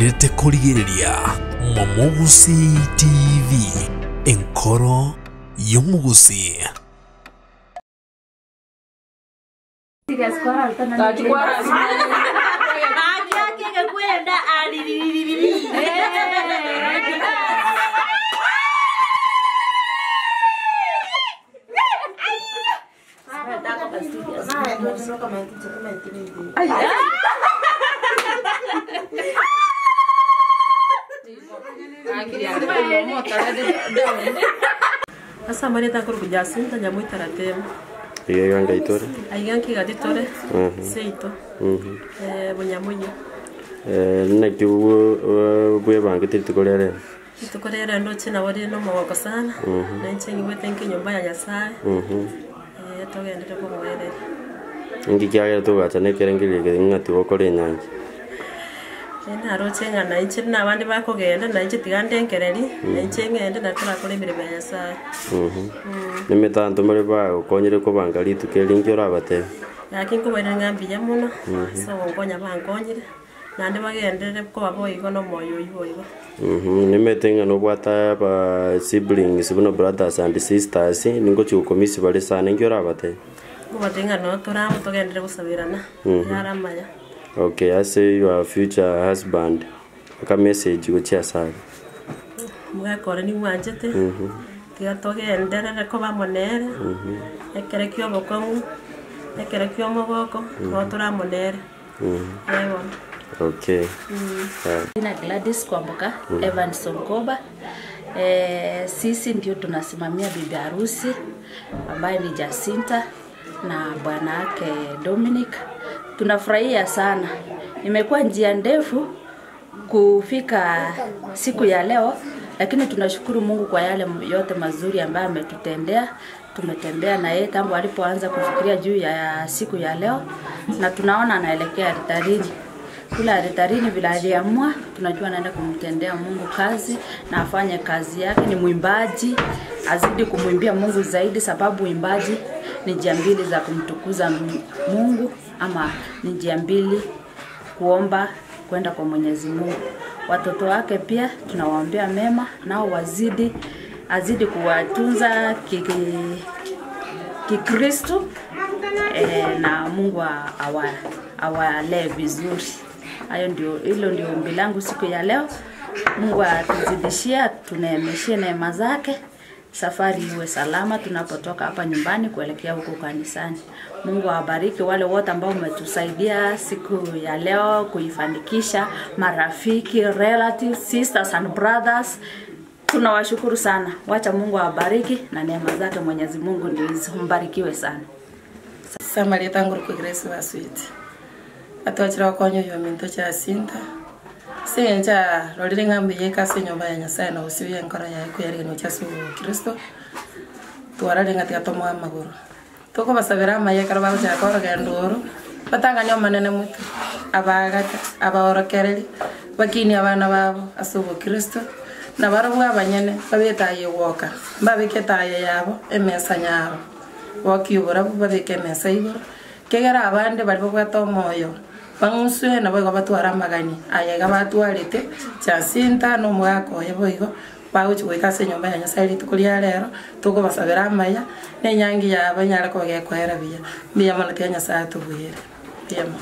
mwendete kurigiriria momugusi tv enkoro y'omugusi asa marita kuru kujasinta nyamu itaratema iga ngaitore aiganki gatitore seito eh bunyamunyo nakio bwebangite rituko ria rero itukorera ndo china wari no mawoko sana na nchengi wete nki nyumba ya nyasaye eh togendere kumwerera ingi kiagera tugachane kerengeria ng'ati gokora enyangi naro cheng'ana inche na abandi bakogenda na inche tigande nkereri na inche ng'ende na turakora emirimo ya nyasaye nimitanto mari bagukonyire kubanga rituko eringi orabatebe yaki nkubaire ng'ambiya muno so ngonya bankonyire nandi bagenderere koba boigo no moyo oyi boigo nimete ng'ano obwata ba siblings buno brothers and sisters ningochi gukomisi bari sana ingi orabatebe kubating'ano turamo tugendere gusabirana yaramaya okay ase your future husband aka message gochia saga mwekore ni mwanjete tiga tugenderere ko bamonere ekere kio obokong'u ekere kio omogoko no turamonere ewa okay Jina Gladys Kwamboka, Evans Sonkoba. E, sisi ndio tunasimamia bibi harusi ambaye ni Jacinta na bwana wake Dominic. Tunafurahia sana, imekuwa njia ndefu kufika siku ya leo, lakini tunashukuru Mungu kwa yale yote mazuri ambayo ametutendea. Tumetembea na yeye tangu alipoanza kufikiria juu ya siku ya leo, na tunaona anaelekea altarini kule altarini vile aliamua, tunajua anaenda kumtendea Mungu kazi na afanye kazi yake. Ni mwimbaji, azidi kumwimbia Mungu zaidi, sababu uimbaji ni njia mbili za kumtukuza M- Mungu, ama ni njia mbili kuomba kwenda kwa Mwenyezi Mungu. Watoto wake pia tunawaombea mema, nao wazidi azidi kuwatunza kiki- Kikristo eh, na Mungu a- awa awalee vizuri. Hayo ndio, hilo ndio ombi langu siku ya leo. Mungu atuzidishie, atuneemeshie neema zake, safari iwe salama tunapotoka hapa nyumbani kuelekea huko kanisani. Mungu awabariki wale wote ambao umetusaidia siku ya leo kuifanikisha, marafiki, relatives, sisters and brothers tunawashukuru sana. Wacha Mungu awabariki na neema zake Mwenyezi Mungu ndio hizo. Mbarikiwe sana. samarita nguru ku grace baswiti atwachira konyo yo minto cha sinta senja rorire ngambi ye kase nyumba ya nyasaye na usiwe nkora ya ku yari no cha su kristo twarare ngati atomo amaguru toko basabira amaye karo bago cha koro gendoro batanga nyo manene mutu abagata abaorokereri bakini abana babo asubo kristo na barabu abanyene babetaye woka babiketaye yabo emesa nyabo wakiubura babike emesa iguru kegera abande bari babwata omoyo bang'usue nabo igo batwara amagani ayega batwarete jacinta n'omwaka boigo bagochi goika ase enyomba ya nyasaye rituko ria rero tokobasabera amaya na enyangi yabo enyare koba gekoera buya mbuya mono tia nyasaye tobwire buya mono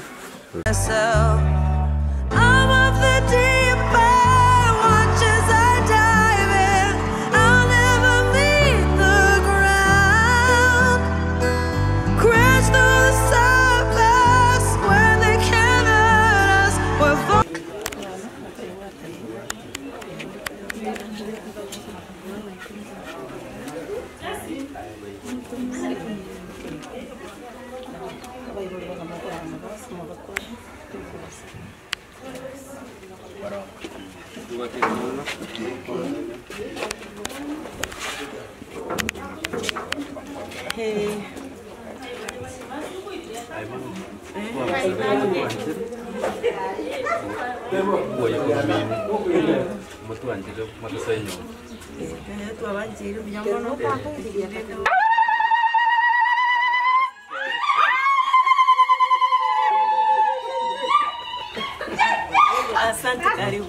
I'm of the deep end, watch as I dive in. I'll never meet the ground. Crash through the surface where they can't hurt us. We're fall- Asante, karibu.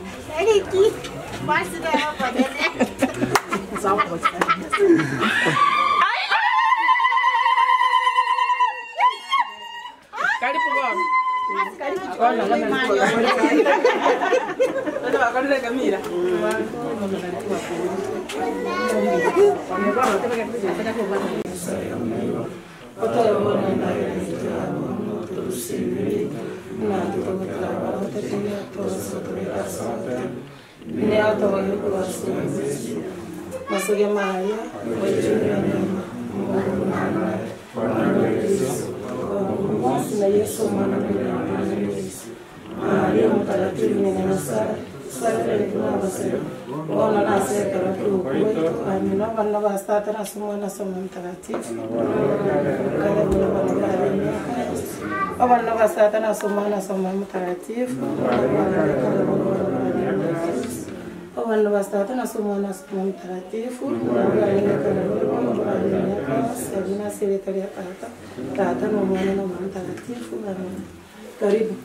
Masoge Maria, wajilia neema, Mungu na naye, Bwana wetu Yesu, Mungu na Yesu mwana wa Yesu. Maria mtakatifu ni nyagasara, sala kwa abasema. Bona na seka la kwetu, amina bana bastata na sumo na somo mtakatifu. Kale bwana bana bana. Abana bastata na sumo na somo mtakatifu. Abantu basitata nasoma nasoma mtakatifu sabina serikali ya tata tata na mwana na mwana mtakatifu amen karibu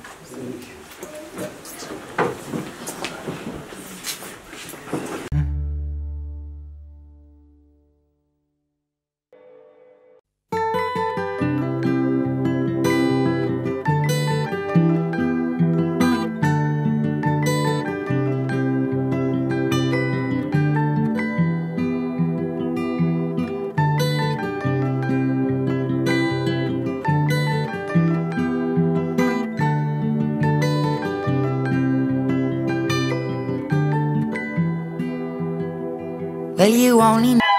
Well, you only know.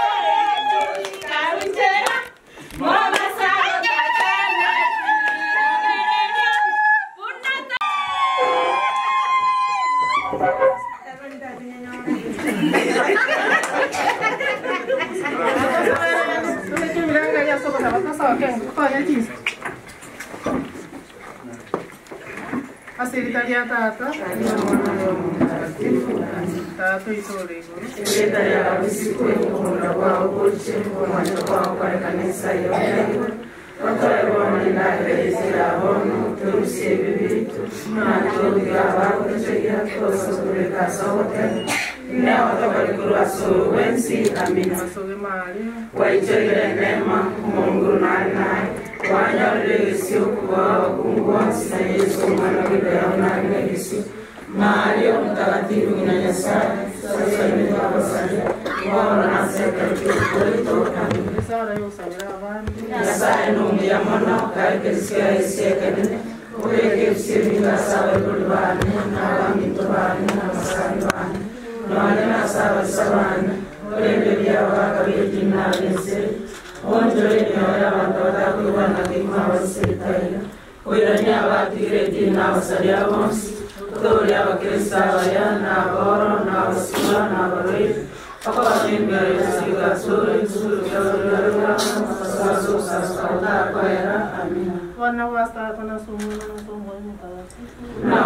Serikali ya tata tata itore masoge Maria waichegere neema mungu nari naye wanyaruregesi okuba wakungu wansi na yesu omwana w'ibera nabiregesi maria mtakatifu nyina nyasaye sasanyika abasalia wabona nasekaikiukoito isara yosabira abandi nyasaye numuya mono kaekerisya esiekenene urekerisye bingasabe kuli bane n'abaminto bane n'amasani bane none nasabasa bane urembe byabaka byejinabense onjore myoyo y'abantu batakwibanaga imwe abasirikare wirani abatigire dini n'abasalia bonsi turi abakristo abaya n'aboro n'abasura n'abaroi akwabembere sigasure isurugarugaruga sasusasautakwera amina bana basitata nasoma nasoma mtakatifu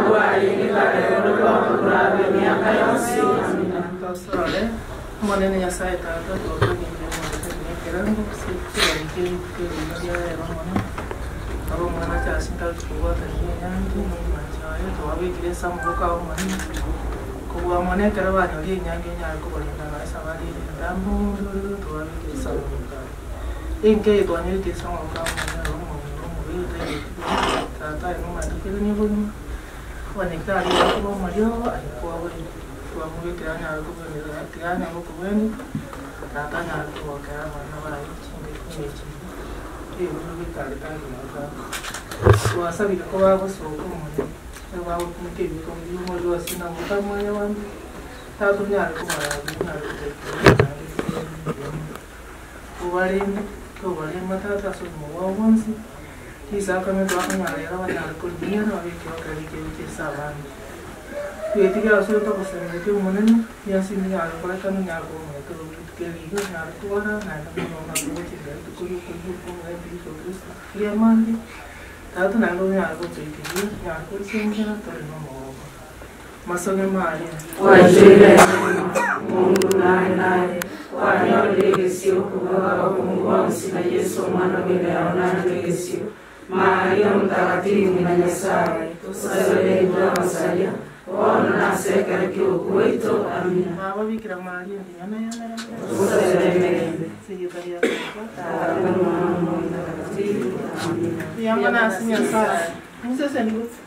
nabwalingikarerorwamukurabe myaka yonsi amina Tasale, mwanene nyasaye tata twakaninde mwanekerango sikirarike kukeria ero mwana abo mwana kyasinga tukubata nyange mwachaye twabikire samuka aho mwana kubwa mwanekera banyori nyange nyari kubalinda na sabari ndambo twabikire samuka inke twanyirike samuka mwana ro mwana mubiri tata ino matukire ni bulima wanekari kuba mario alikuwa buli twamubikira nyari kubonera tiranya mukubweni tata nyari kubokera abana bayo kinge kinge ebintu bikali kandi naka wasabire ko bagusohoka umuntu bawe kumute ibiko by'umo byose na mutamwanya wandi tatu nyari kumara nyari kutekera ubarinde tubarima tata so mu wabonsi kisakame twakanyarera abanyari kulimira babikira bakabikira abandi twetigira solo tokosemete umunene yasini nyari kolekano nyari kumwete tukeliga nyari kubona naenda munonga kugochigari tukuri kujukumwe biso kristo kiamandi tatu nando nyari kutuikiria nyari kulisengera toli nomogo masoge maria wajire mungu naye naye wanyaruregesi okuba wakungu wansi na yesu omwana w'ibera nabiregesi maria mtakatifu na nyasaye tusazelenga abasalia ona nasekere kihuku waitu amina Baba Bikira Maria ndiana yana siyukaria yamba nasi nyasaye musese ni gusa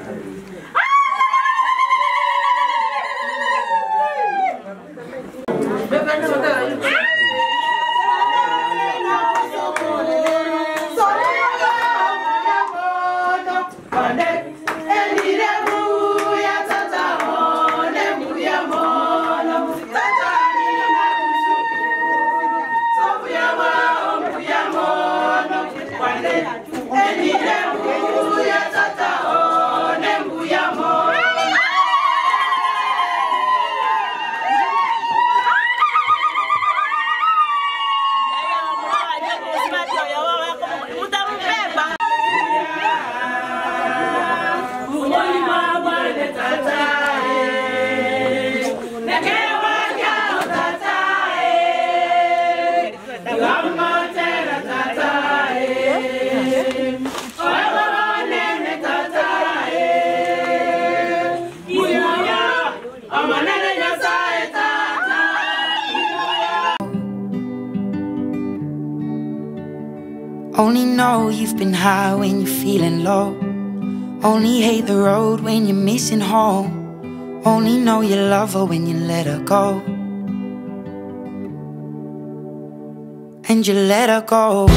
Only know you've been high when you're feeling low. Only hate the road when you're missing home. Only know you love her when you let her go. And you let her go.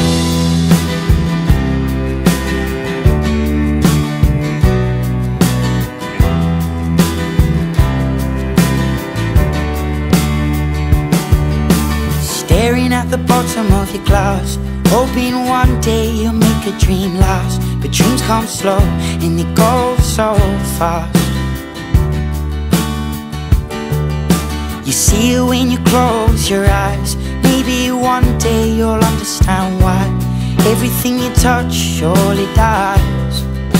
Staring at the bottom of your glass, hoping one day you'll make a dream last. But dreams come slow and they go so fast. You see it when you close your eyes. Maybe one day you'll understand why everything you touch surely dies.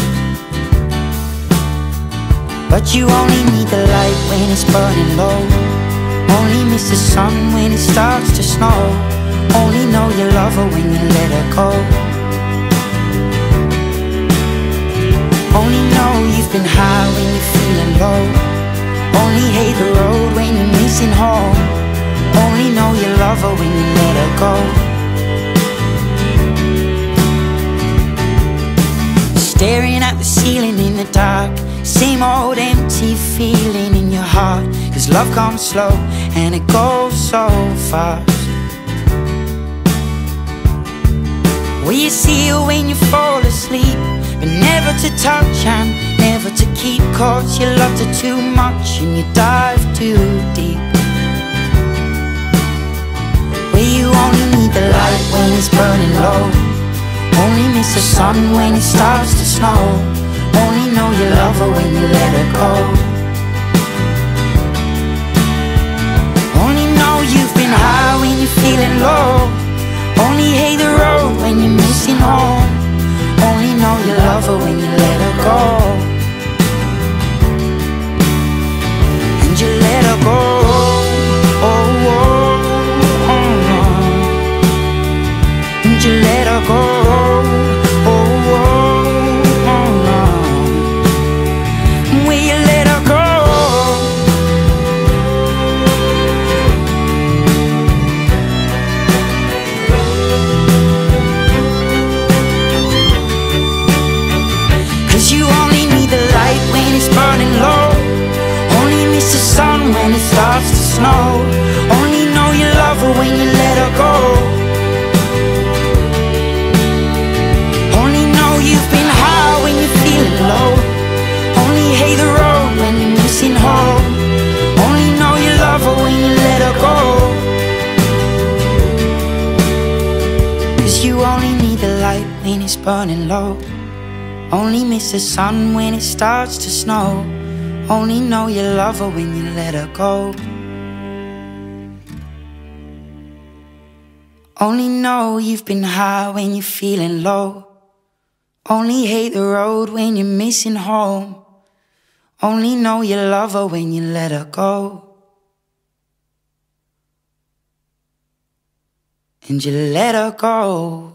But you only need the light when it's burning low. Only miss the sun when it starts to snow. Only know you love her when you let her go. Only know you've been high when you're feeling low. Only hate the road when you're missing home. Only know you love her when you let her go. Staring at the ceiling in the dark. Same old empty feeling in your heart. Cause love comes slow and it goes so fast. Will you see her when you fall asleep? But never to touch and never to keep. Cause you loved her too much and you dive too deep. Where you only need the light when it's burning low. Only miss the sun when it starts to snow. Only know you love her when you let her go. Only know you've been high when you're feeling low. Only hate the road when you're missing home. Only know you love her when you let her go. And you let her go. Oh, oh, oh, oh. And you let her go. Oh, oh, oh, oh. Will you let her go? Cause you only need the light when it's burning low. Only miss the sun when it starts to snow. Only know you love her when you let her go. Only know you've been high when you're feeling low. Only hate the road when you're missing home. Only know you love her when you let her go. Cause you only need the light when it's burning low. Only miss the sun when it starts to snow. Only know you love her when you let her go. Only know you've been high when you're feeling low. Only hate the road when you're missing home. Only know you love her when you let her go. And you let her go.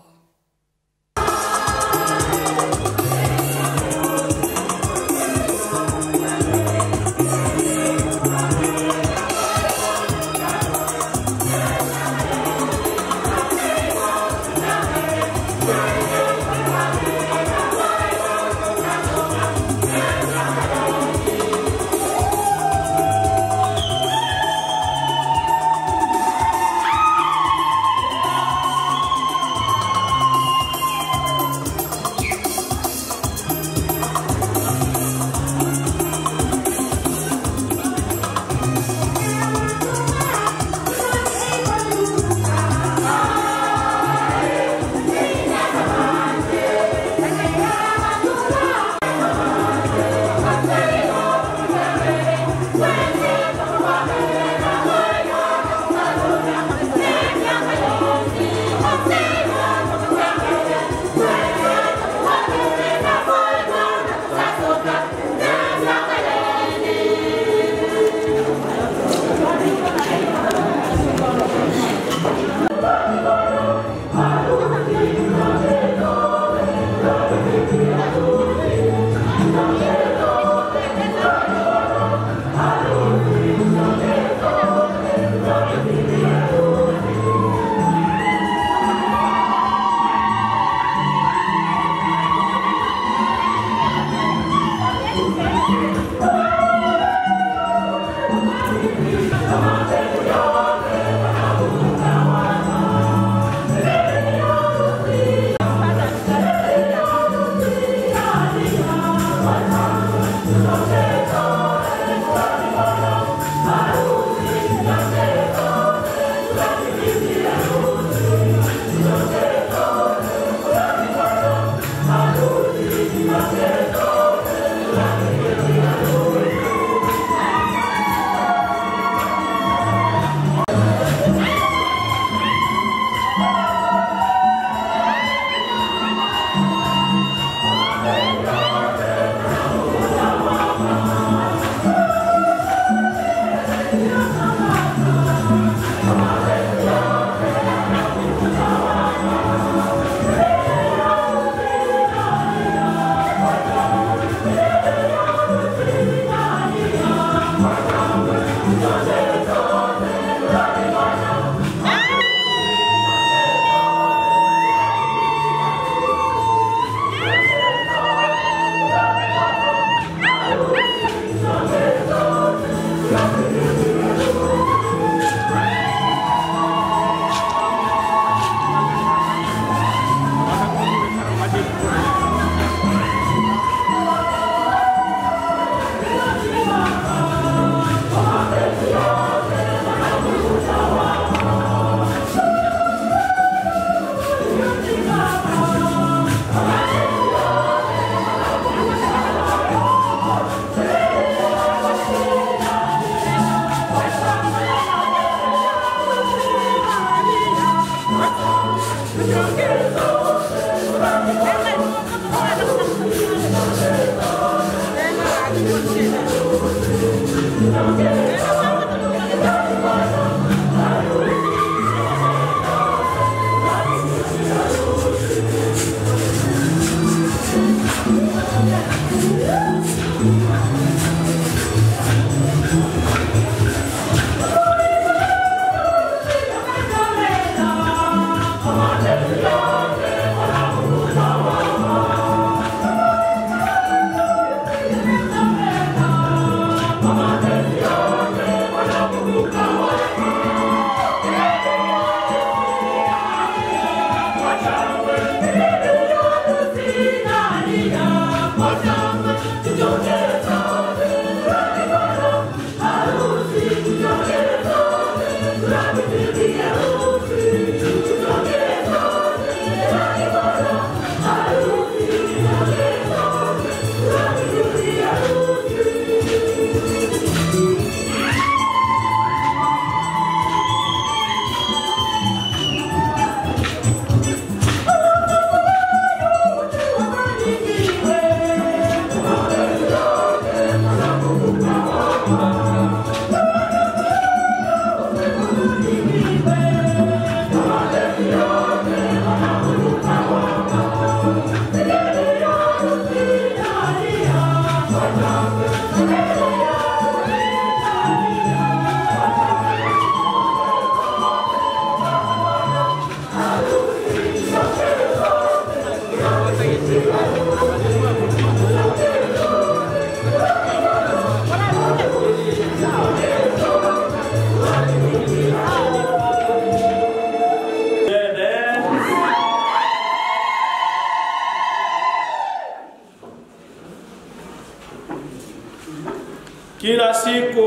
Kila siku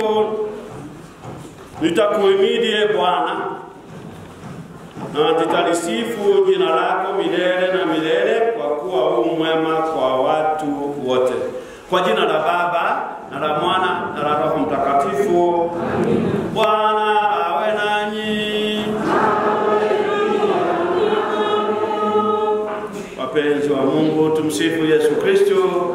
nitakuhimidi e Bwana na nitalisifu jina lako milele na milele, kwa kuwa huu mwema kwa watu wote. Kwa jina la Baba na la Mwana na la Roho Mtakatifu. Bwana awe nanyi. Wapenzi wa Mungu, tumsifu Yesu Kristo.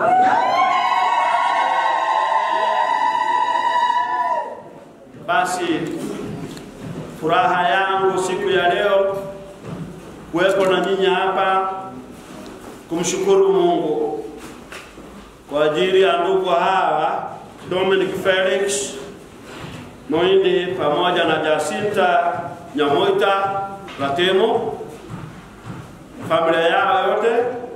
Basi furaha yangu siku ya leo kuwepo na nyinyi hapa kumshukuru Mungu kwa ajili ya ndugu hawa Dominic Felix Moindi pamoja na Jacinta Nyamoita Ratemo, familia yao yote,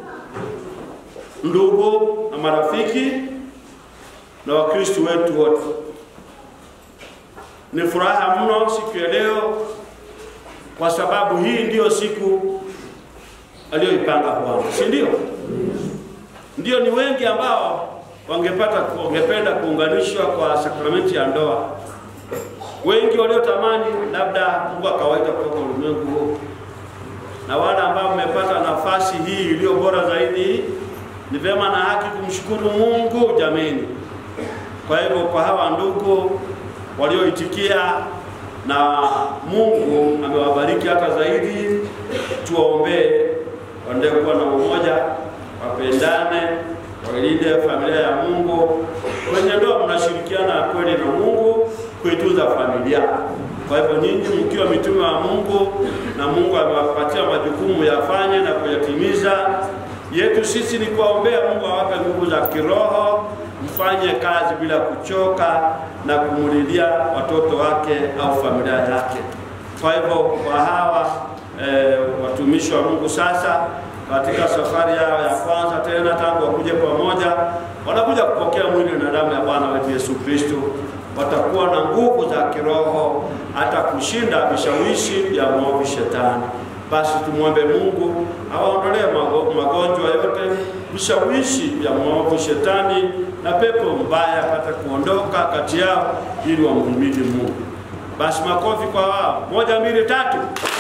ndugu na marafiki na Wakristo wetu wote. Ni furaha mno siku ya leo, kwa sababu hii ndiyo siku aliyoipanga Bwana, si ndio? Ndio, ni wengi ambao wangepata wangependa kuunganishwa kwa sakramenti ya ndoa, wengi waliotamani labda Mungu akawaita kutoka ulimwengu huu, na wale ambao mmepata nafasi hii iliyo bora zaidi, ni vyema na haki kumshukuru Mungu jameni. Kwa hivyo kwa hawa ndugu walioitikia na Mungu amewabariki hata zaidi, tuwaombee waendelee kuwa na umoja, wapendane, wailinde familia ya Mungu. Kwenye ndoa mnashirikiana kweli na Mungu kuitunza familia. Kwa hivyo nyinyi mkiwa mitume wa Mungu na Mungu amewapatia majukumu yafanye na kuyatimiza, yetu sisi ni kuwaombea Mungu awape nguvu za kiroho, mfanye kazi bila kuchoka na kumulilia watoto wake au familia yake. Kwa hivyo kwa hawa e, watumishi wa Mungu sasa katika safari yao ya kwanza tena tangu wakuje pamoja, wanakuja kupokea mwili na damu ya Bwana wetu Yesu Kristo, watakuwa na nguvu za kiroho hata kushinda vishawishi ya mwovu shetani. Basi tumwombe Mungu awaondolee mago- magonjwa yote, vishawishi vya mwovu shetani na pepo mbaya apate kuondoka kati yao, ili wamhimidi Mungu. Basi makofi kwa wao, moja, mbili, tatu.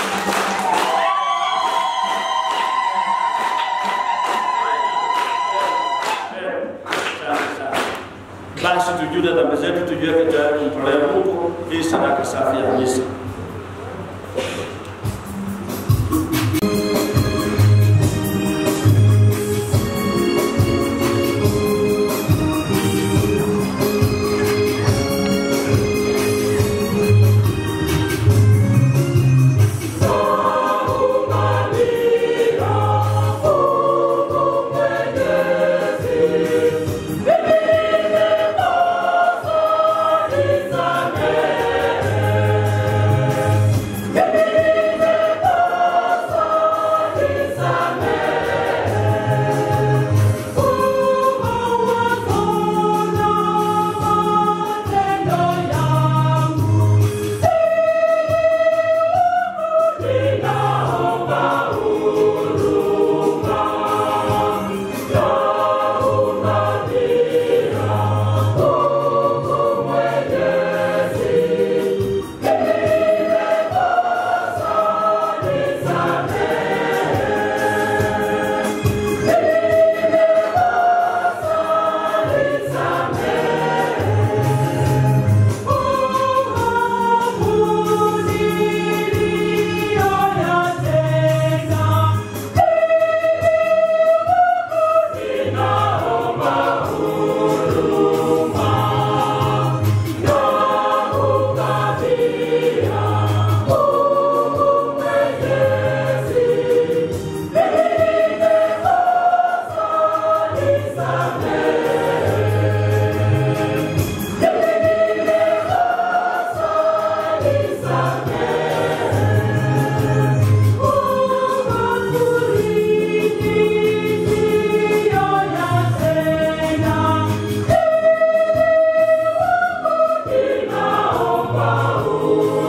Basi tujue dhambi zetu, tujiweke tayari kumtolea Mungu hii sadaka safi ya misa. Naomba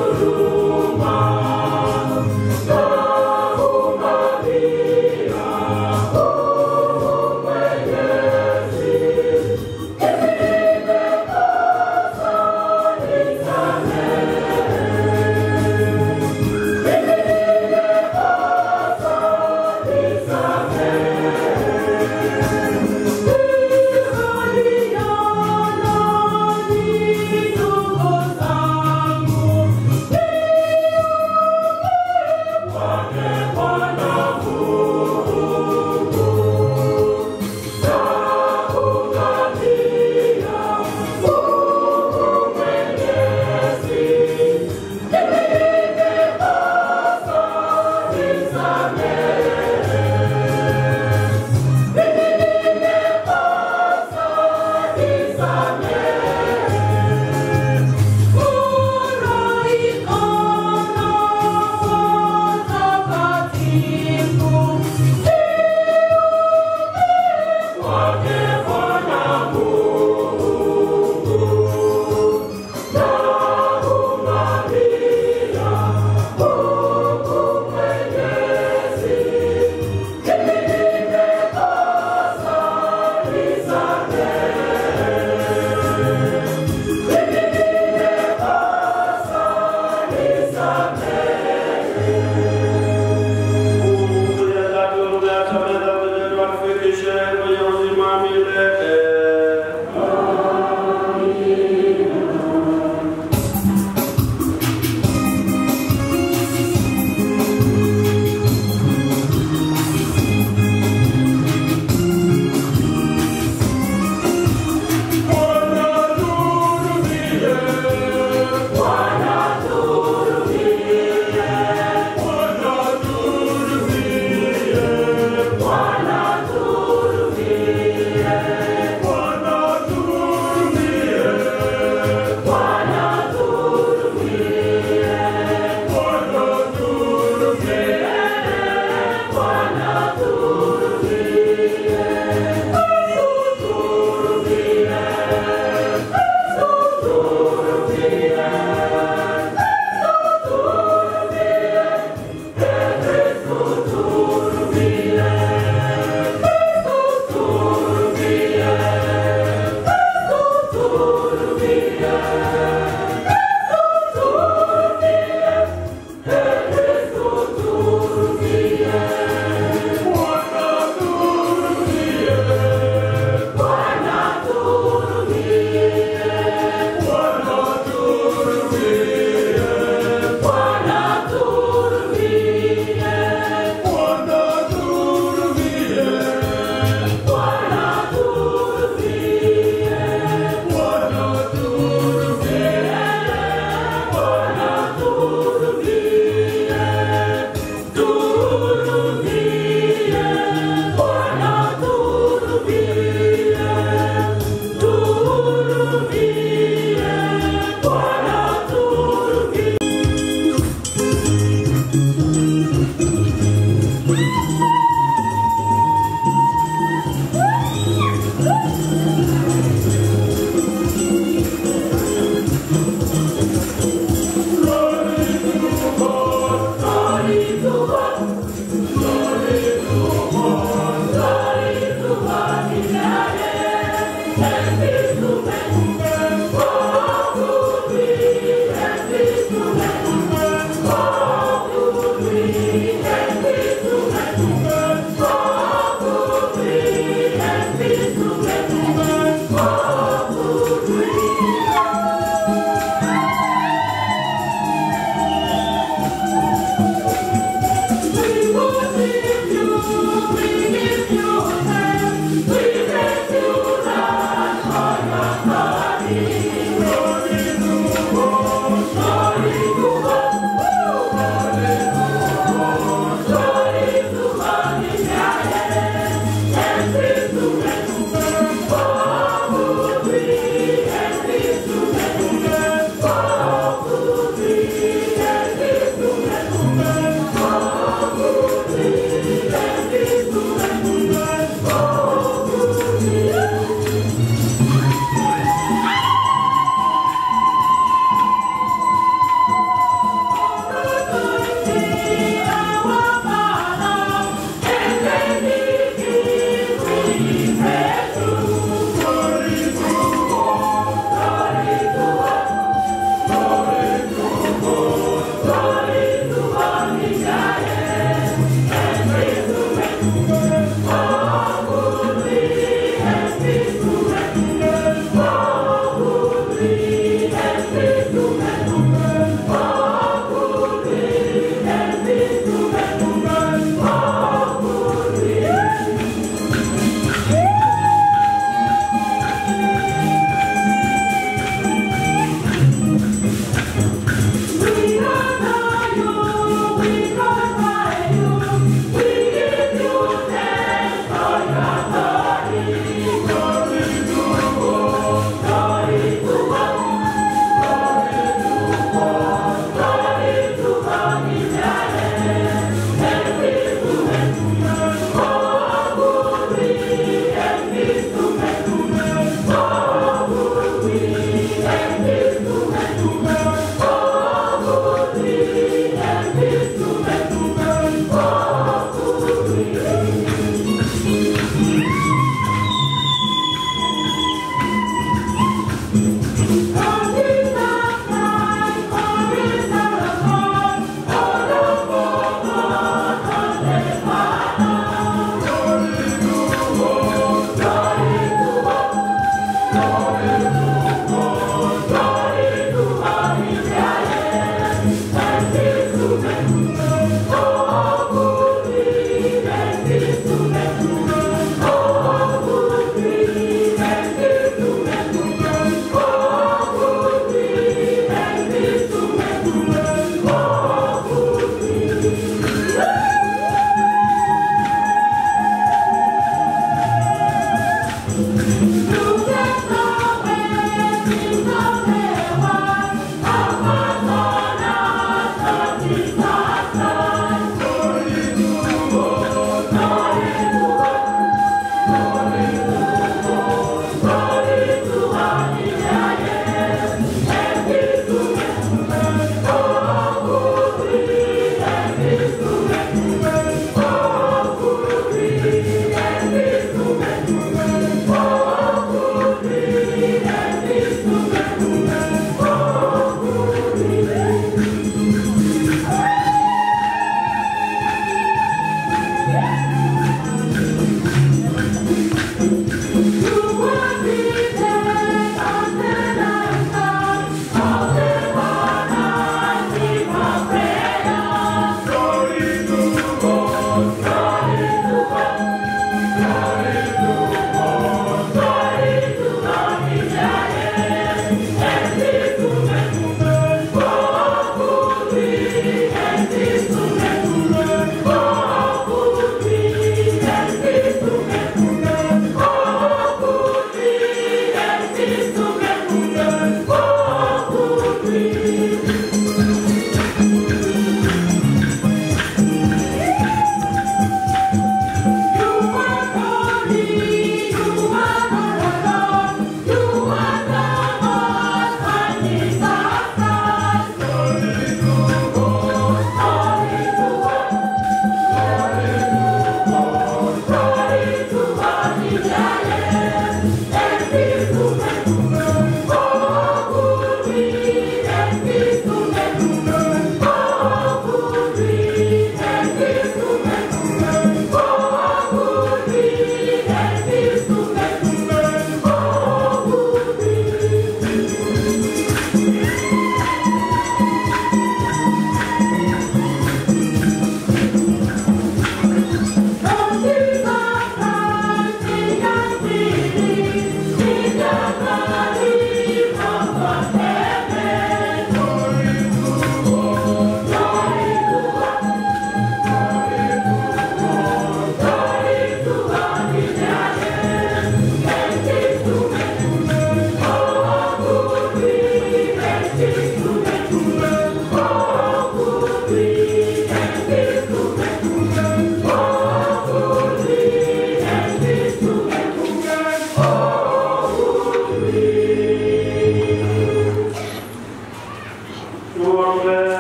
Tuombe.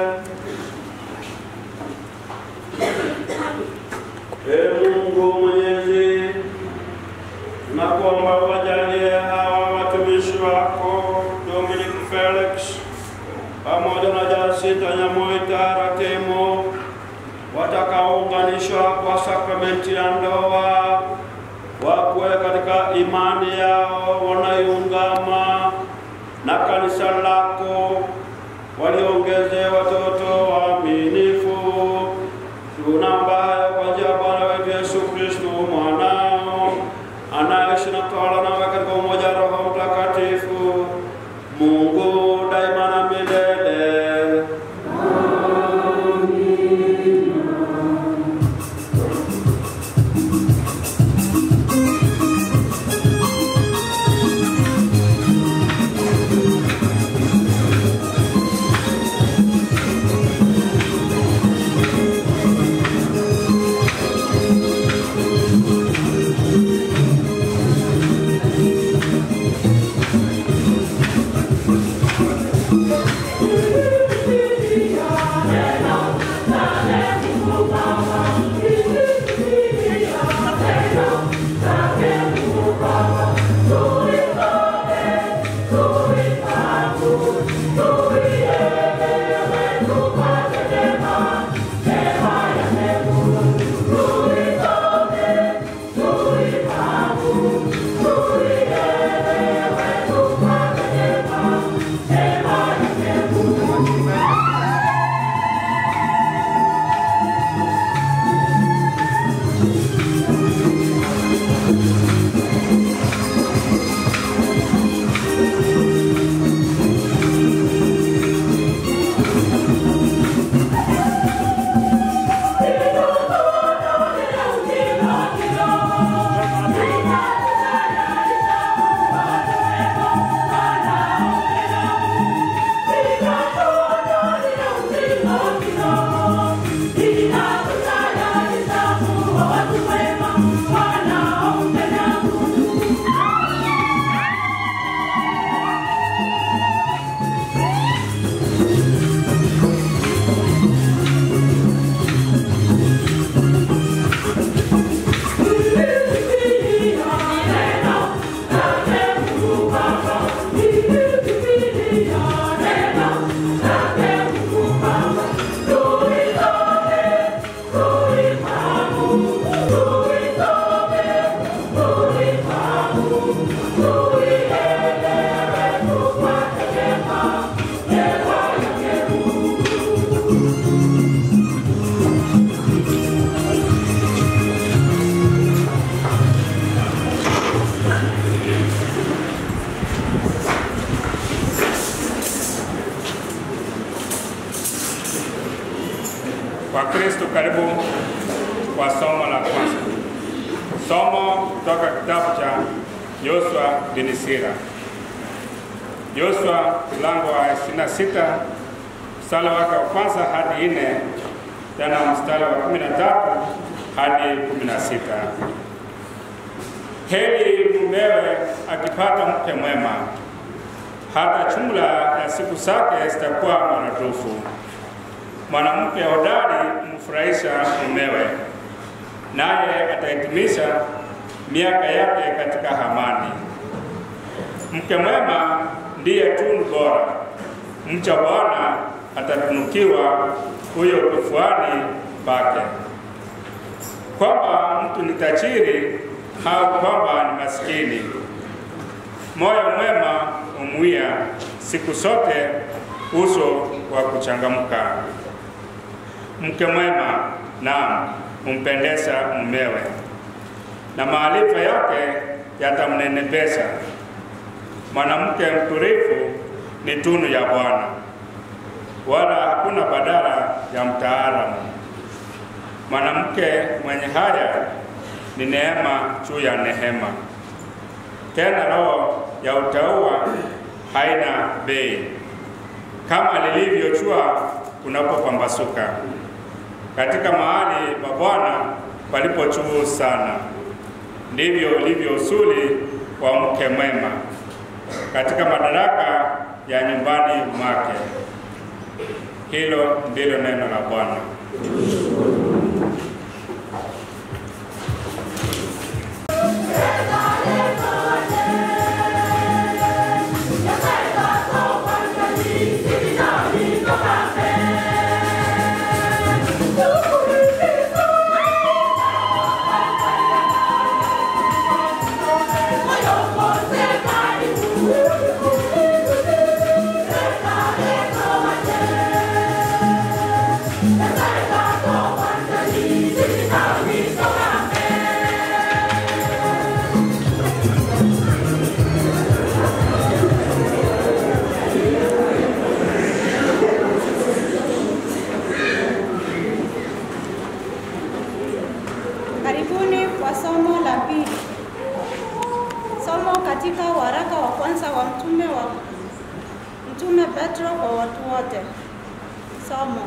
Ee Mungu Mwenyezi, tunakuomba wajalie hawa watumishi wako Dominic Felix pamoja na Jacinta Nyamoita Ratemo watakaounganishwa kwa sakramenti ya ndoa wakuwe katika imani yao wanaiungama na kanisa lako, waliongeze watoto waaminifu. Tunaomba hayo kwa njia ya Bwana wetu Yesu Kristo mwanao anaishi na kutawala nawe katika umoja wa Roho Mtakatifu, Mungu daima na milele. Wakristo, karibu kwa somo la kwanza. Somo kutoka kitabu cha Yoshua bin Sira. Yoshua mlango wa 26 mstari wake wa kwanza hadi nne, tena mstari wa 13 hadi 16. Heri mumewe akipata mke mwema, hata jumla ya siku zake zitakuwa maradufu. Mwanamke hodari humfurahisha mumewe, naye atahitimisha miaka yake katika amani. Mke mwema ndiye tunu bora, mcha Bwana atatunukiwa huyo kifuani pake. Kwamba mtu ni tajiri au kwamba ni maskini, moyo mwema umwia siku zote uso wa kuchangamka. Mke mwema naam, humpendeza mumewe, na maarifa yake yatamnenepesha. Mwanamke mtulivu ni tunu ya Bwana, wala hakuna badala ya mtaalamu. Mwanamke mwenye haya ni neema juu ya neema, tena roho ya utauwa haina bei, kama lilivyo jua unapopambasuka katika mahali pa Bwana palipo juu sana, ndivyo ulivyo usuli wa mke mwema katika madaraka ya nyumbani mwake. Hilo ndilo neno la Bwana. Karibuni kwa somo la pili. Somo katika waraka wa kwanza wa mtume wa mtume Petro kwa watu wote. Somo.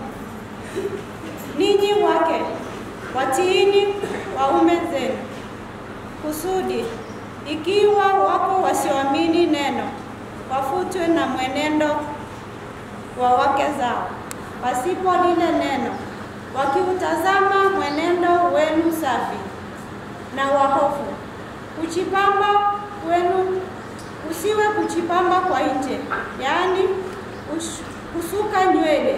Ninyi wake watiini waume zenu, kusudi ikiwa wako wasioamini neno, wafutwe na mwenendo wa wake zao pasipo lile neno, wakiutazama mwenendo wenu safi na wahofu, kujipamba wenu usiwe kujipamba kwa nje, yaani kush- kusuka nywele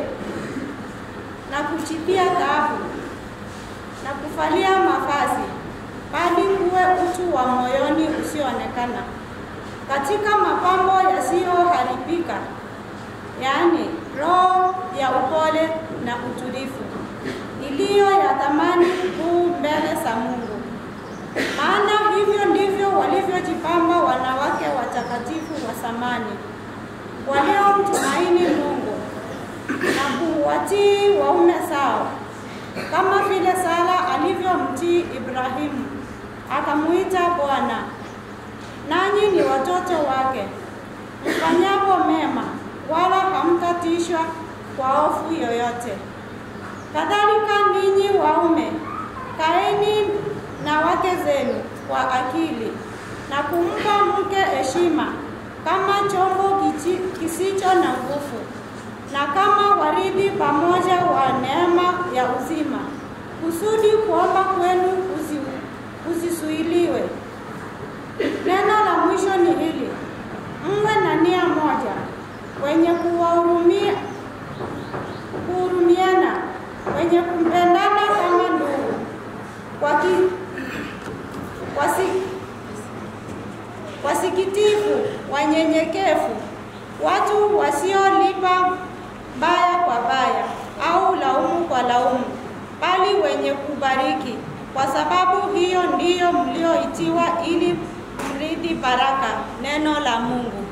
na kujipia dhahabu na kuvalia mavazi, bali kuwe utu wa moyoni usioonekana katika mapambo yasiyoharibika, yaani roho ya upole na utulivu iliyo ya thamani kuu mbele za Mungu. Maana hivyo ndivyo walivyojipamba wanawake watakatifu wa zamani waliomtumaini Mungu na kuwatii waume zao, kama vile Sara alivyomtii Ibrahimu akamuita Bwana. Nanyi ni watoto wake, mfanyapo mema, wala hamtatishwa kwa hofu yoyote. Kadhalika ninyi waume, kaeni na wake zenu kwa akili na kumpa mke heshima kama chombo kichi- kisicho na nguvu na kama warithi pamoja wa neema ya uzima, kusudi kuomba kwenu kusi, kusisuiliwe. Neno la mwisho ni hili: mwe na nia moja, wenye kuwahurumia kuhurumiana, wenye kumpendana kama ndugu, waki, wasi, wasikitifu, wanyenyekevu, watu wasiolipa baya kwa baya au laumu kwa laumu, bali wenye kubariki, kwa sababu hiyo ndiyo mlioitiwa ili mrithi baraka. Neno la Mungu.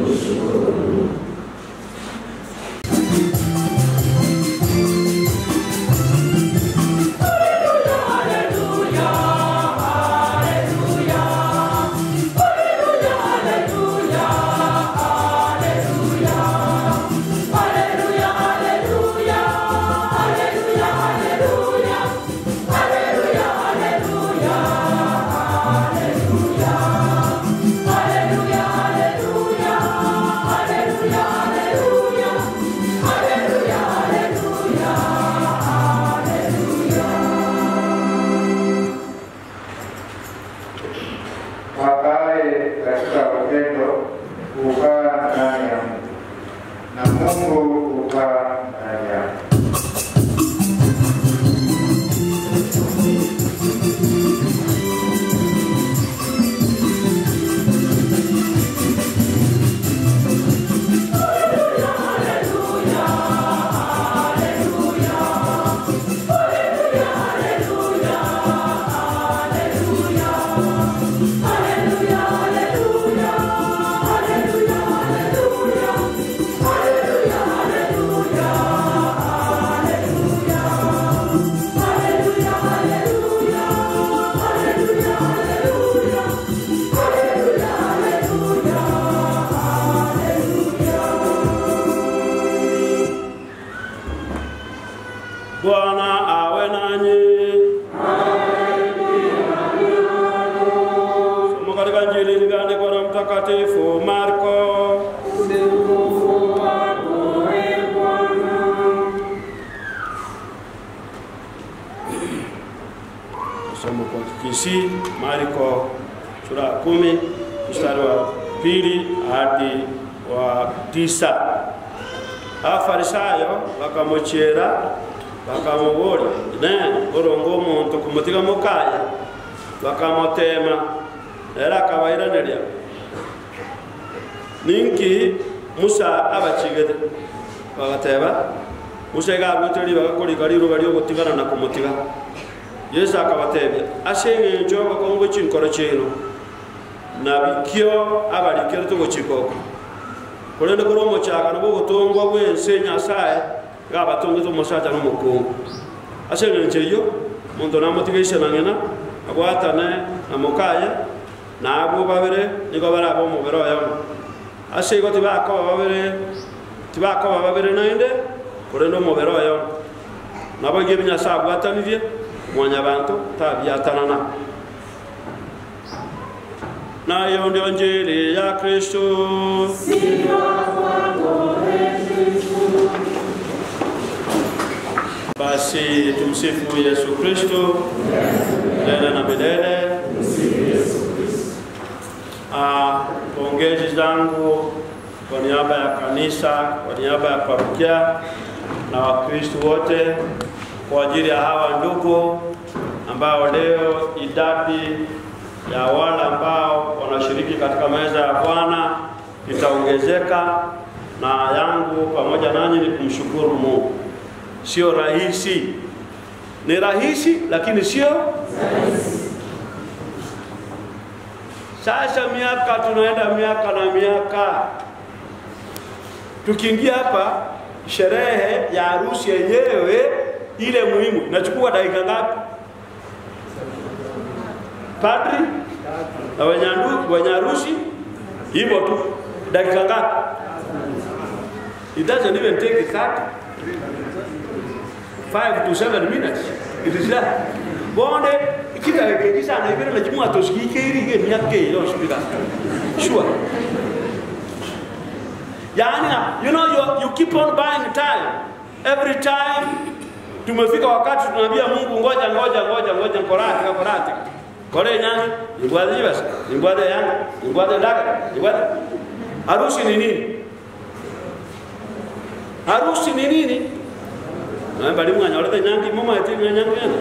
wakae katika upendo hukaa ndani ya Mungu na Mungu hukaa ndani yao. Bwana awe nanyi. Somo katika Injili ilivyoandikwa na Mtakatifu Marko. Somo kwa Kisii, Marko sura ya kumi mstari wa pili hadi wa tisa. Abafarisayo bakamuchera bakamuburia ne orongo omonto kumutiga mukaya bakamutema era akabairaneria ninki musa abachigete bagateba musa igabwiteri bagakorika riruga riogotigana na kumutiga yesu akabatebia ase eng'encho bakongo chinkoro chino nabikio abarikere togochikoko korende kore omochaka nabo ogotongwa bwense nyasaye gabatongete omosacha na omokungu ase eng'encho eyio omonto namotiga isenang'ena agwatane na mokaya nabwo babere nigo baraba omobere oyomo ase igo tibakoba babere tibakoba babere naende korende omobere oyomo nabo igo ebi nyasaye abwatanirie mwanya bantu tabiatanana nayo ndio njiri ya kristo basi tumsifu yesu kristo milele na milele Ah, pongezi zangu kwa niaba ya kanisa kwa niaba ya parokia na wakristo wote kwa ajili ya hawa ndugu ambao leo idadi ya wale ambao wanashiriki katika meza ya Bwana itaongezeka, na yangu pamoja nanyi ni kumshukuru Mungu. Sio rahisi, ni rahisi lakini sio sasa miaka tunaenda miaka na miaka, tukiingia hapa sherehe ya harusi yenyewe ile muhimu inachukua dakika ngapi? Padri na wenyandu wenye harusi hivyo tu, dakika ngapi? It doesn't even take 30 5 to 7 minutes. It is that. Bonde kidagika sana ibere na chimwa tosikike irige myake yo speaker. Sure. Yani, you know you, you keep on buying time. Every time tumefika wakati tunaambia Mungu ngoja ngoja ngoja ngoja korati korati. Kore nyangi, nibwade jibas, nibwade yang, nibwade ndaga, nibwade. Harusi ni nini? Harusi ni nini? Na bali mwanya wale nyangi mama eti nyangi yana.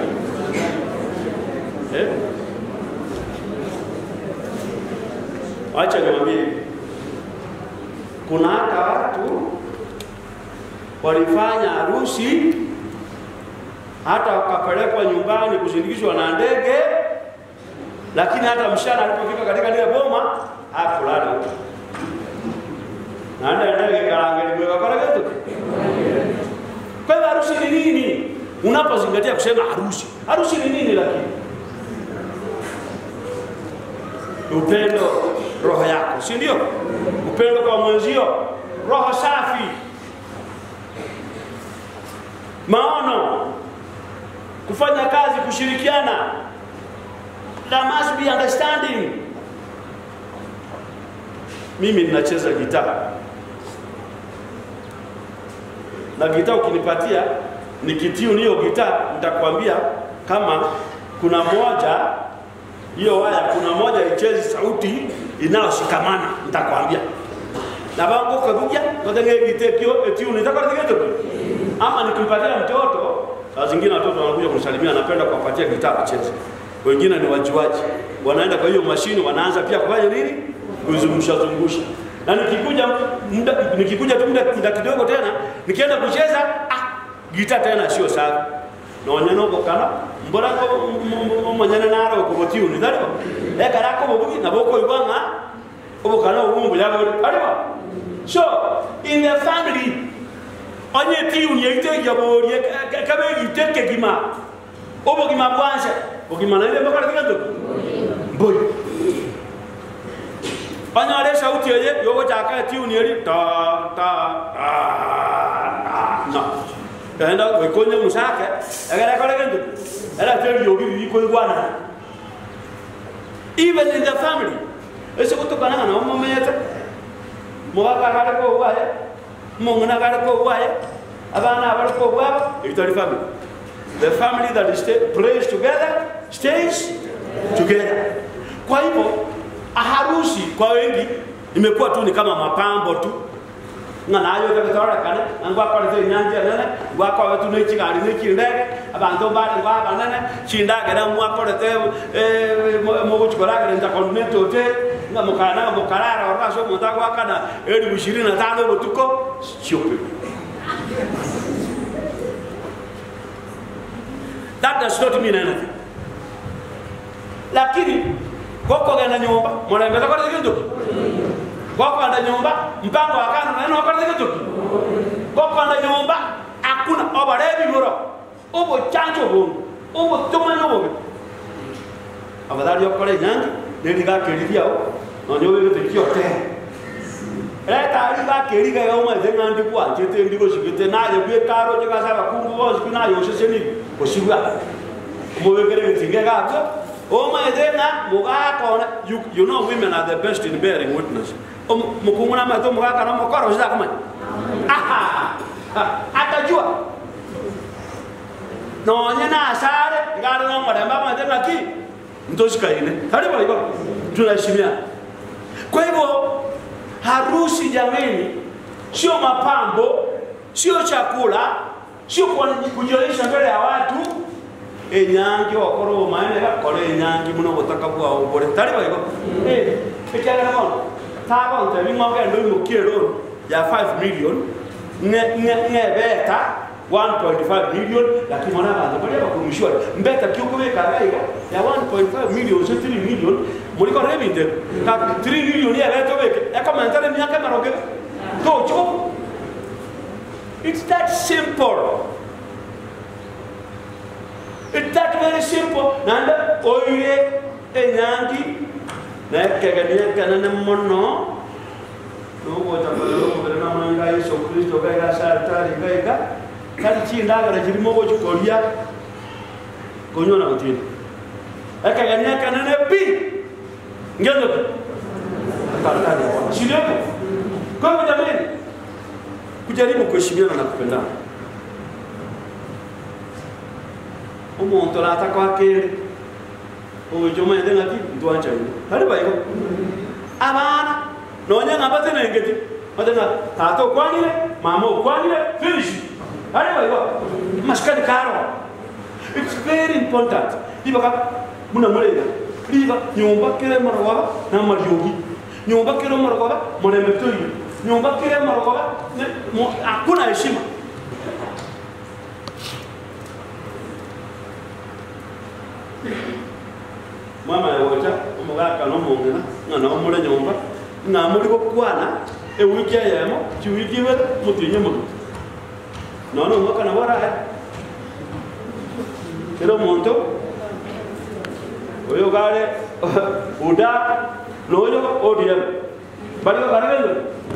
Eh? Wacha niwaambie kuna hata watu walifanya harusi hata wakapelekwa nyumbani kusindikizwa na ndege, lakini hata mshana alipofika katika lile boma hakulala huko. naenda ndege karange limweka kora getu. Kwa hivyo harusi ni nini? Unapozingatia kusema harusi, harusi ni nini? Lakini upendo roho yako, si ndio? Upendo kwa mwenzio, roho safi, maono, kufanya kazi, kushirikiana. There must be understanding. Mimi ninacheza gitaa na gitaa ukinipatia nikitune hiyo gitaa, nitakwambia kama kuna moja hiyo waya, kuna moja ichezi sauti inayoshikamana, nitakwambia na bango kabuja ngatenge gitekio etune nitakwambia ama nikimpatia mtoto, saa zingine watoto wanakuja kunisalimia, anapenda kuwapatia gitaa wacheze. Wengine ni wajuaji, wanaenda kwa hiyo mashine, wanaanza pia kufanya nini, kuzungusha zungusha na nikikuja muda nikikuja tu muda muda kidogo tena nikienda kucheza ah gita tena sio safi no nyano ko kana mbora ko manyana naro ko botiu ni daro e kara ko bobugi na boko ibanga obo kana ubumbu ya bari ariwa so in the family onye tiu ni ite ya borie ka be ite ke gima obo gima kwanza ogima na ile bakara tikanto boy banyare sauti ye yogo chaka tiuni eri ta ta ta na kaenda we konye musake agara kore kendo era tell yogi bi ko igwana even in the family ese kutokana na mama meta mwaka kare ko waye mungana kare ko waye abana abari ko wabo itali family the family that is stay, prays together stays together. Kwa hivyo harusi kwa wengi imekuwa tu ni kama mapambo tu ng'ana ayo gagitorekane angwakorete inyanji enene ngwakoretu na ekigari na ekindege abanto mbare ngwa banene chindagera mwakorete mogochikoragera intercontinental hotel nga mukana mukarara orase omonto agwakana elifu ishirini na tano obotuko stupid that does not mean anything lakini gokogenda nyumba murembete korete kintu gokwenda nyumba mpango wa kando neno wakorete kintu gokwenda nyumba akuna obarebi buro ubo chancho bungu ubo tumanya ubo abadhali okore nyangi nĩndigakĩrithia ũ na nĩ ũgĩgĩtĩkia ũte etari gakĩriga gauma thĩ ng'andi kwanjĩte ndi gũcigĩte naye gwĩ karo njĩgacaba kungu gociku naye ũceceni gũcigua mũgĩkĩre gĩtinge gakio ũma thĩ ng'a mũgakona you, you know women are the best in bearing witness mũkungu na maitũ mũgakana mũkora ũcidakamanya aha atajua nonye nasare ngari no maremba maitĩ ng'aki mtoshikaine karibu hivyo tunaheshimia kwa hivyo harusi jameni sio mapambo sio chakula sio kujionyesha mbele ya watu enyangi wakorwo maene gakore enyangi muno butaka bwa ubore tariba hivyo eh ekyagala mono taba ntabi mwanga ndo imukie loan ya 5 million nge nge nge beta 1.5 million lakini mwana bantu bali bakumishwa mbeta kyuko beka gaiga ya 1.5 million so 3 million muliko rebinde ka 3 million ya beto beke ya kama ntare miaka maroge to choko it's that simple it's that very simple nanda oire enyangi na kegania kanana mono nugo tabalo ko na manga Yesu Kristo gaiga sartari gaiga kali chindagara kirimo gochikoria konyona gutini akagania kanene pi ngendo kartani sio kwa hivyo jamani kujaribu kuheshimiana na kupendana umuntu rata kwa kere ujuma ende ngaki ntwanja ino hari baiko abana nonya ngabate nengeti madenga tato kwanire mama kwanire finish hari baiko maskani karo it's very important liba ka muna mulega liba nyumba kire marwaba na maryogi nyumba kire marwaba mwana metoyi nyumba kire marwaba hakuna heshima mama yawota omugaka nomongena ng'ana omule nyumba ng'amuli gokwana ewiki eyemo chiwiki ibere mutinye muno nono omwaka naborae kera omonto oyo gare uda noyo odm baligo garagendo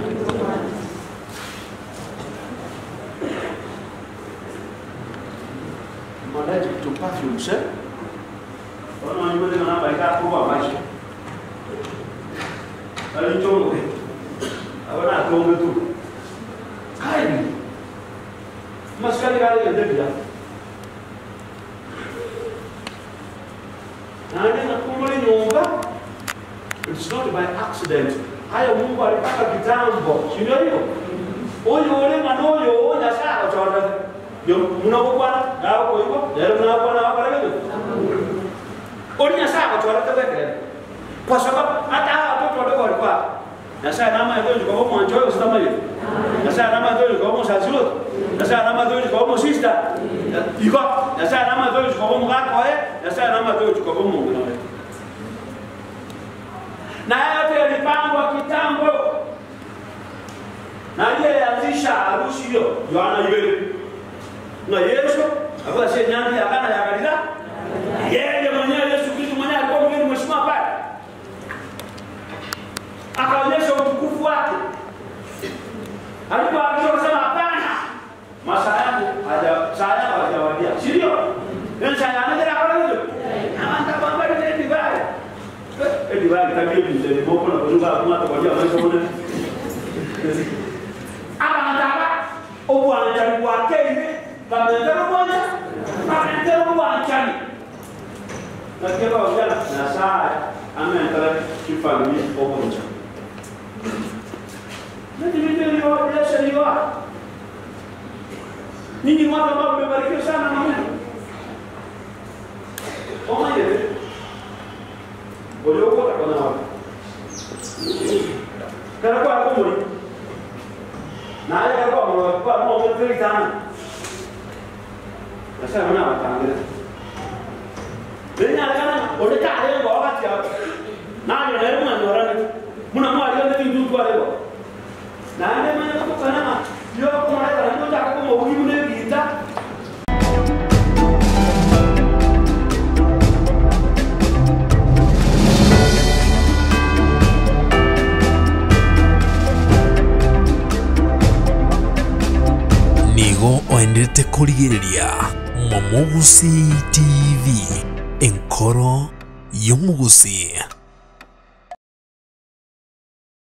allergic to perfumes eh Ono nyumba dengan apa ika kuwa maisha. Kali chongo. Abana tongo tu. Kai. Maskali kali ya debia. Nani na kumuli nyumba. It's not by accident. Haya Mungu alipaka kitambo. Si ndio hiyo? Oyo ole manoyo oya sawa chota. Yo munabokwana nawo ko hivyo. Lero munabokwana wakarege uli nyasaye akatwalete wekele kwa sababu hata hawa watoto wadogo walikuwa nyasaye nama yadhoji kwa homo anchoyo sitama hiyo nyasaye nama yadhoji kwa homo saziloto nyasaye nama yadhoji kwa homo sister iko nyasaye nama yadhoji kwa homo gako eh nyasaye nama yadhoji kwa homo ngina wewe na yote yalipangwa kitambo na aliyeanzisha harusi hiyo Yohana yule na Yesu akawa si nyandi akana ya Galilaya yeye mwenyewe Yesu Kristo mwenyewe alikuwa mgeni mheshimiwa pale, akaonyesha utukufu wake. Alipoagizwa akasema hapana, masaa yangu haja saa yangu hajawadia, si ndio? Ndio saa yangu ndio akala hiyo. Kama nitakwambia ile divai. Eh divai tabia ni ndio moko na kuzuka kuma kwa maisha mwana. Aba nataka obwana chali wake ile kama ndio moja kama ndio wanchani nakeka wajana nasaye amentara kifamili omonja nativiteriwa biashariwa ninyi watu ambao mmebarikiwa sana na Mungu omayele oliokuota kona wako kana kwa kumuri na ale kwa mo kwa mo mo tiri tana nasa mna watangira Benya kana ole ka ale ngo wakati ya na ni na mwana yorani muna mwa ile ndio ndio kwa leo na ande mwana ko kana yo ko mwana kana ndio taka ko mo uyu ne kita nigo oendete kurigiriria momugusi tv enkoro y'omugusi